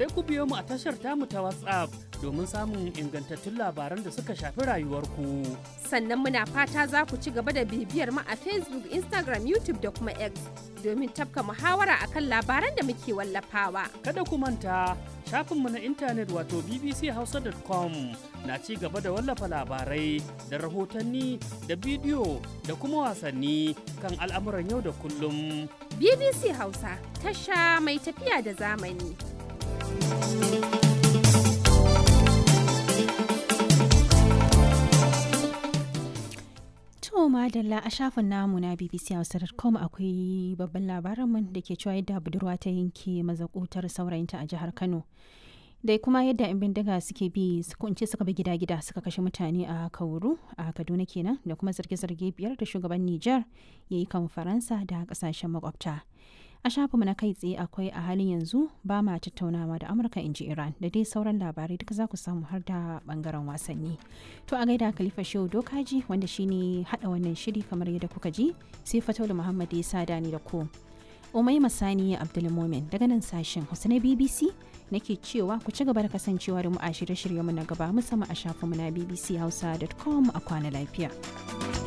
sai ku biyo mu a tashar tamu ta WhatsApp domin samun ingantattun labaran da suka shafi rayuwarku. Sannan muna fata za ku ci gaba da bibiyar mu a Facebook, Instagram, YouTube da kuma X domin tafka muhawara akan labaran da muke wallafawa. Kada ku manta shafinmu na intanet wato bbchausa.com na ci gaba da wallafa labarai da rahotanni da bidiyo da kuma wasanni kan al'amuran yau da kullum. BBC Hausa, tasha mai tafiya da zamani. To madalla a shafin namu na BBC Hausa.com akwai babban labarinmu da ke cewa yadda budurwa ta yanke mazakutar saurayinta a jihar Kano. Da kuma yadda 'yan bindiga suke bi kunce suka bi gida-gida suka kashe mutane a Kauru a Kaduna kenan da kuma zarge-zarge biyar da shugaban Nijar ya yi kan Faransa da kasashen makwabta. a shafinmu na kai tsaye akwai a halin yanzu ba ma tattaunawa da amurka in ji iran da dai sauran labarai duka za ku samu har da bangaren wasanni to a gaida khalifa shehu dokaji wanda shine hada wannan shiri kamar yadda kuka ji sai fataulu muhammad ya sada ni da ku umai masani abdulmomin daga nan sashen hausa na bbc nake cewa ku ci gaba da kasancewa da mu a shirye-shiryenmu na gaba musamman a shafinmu na bbchausa.com a kwana lafiya.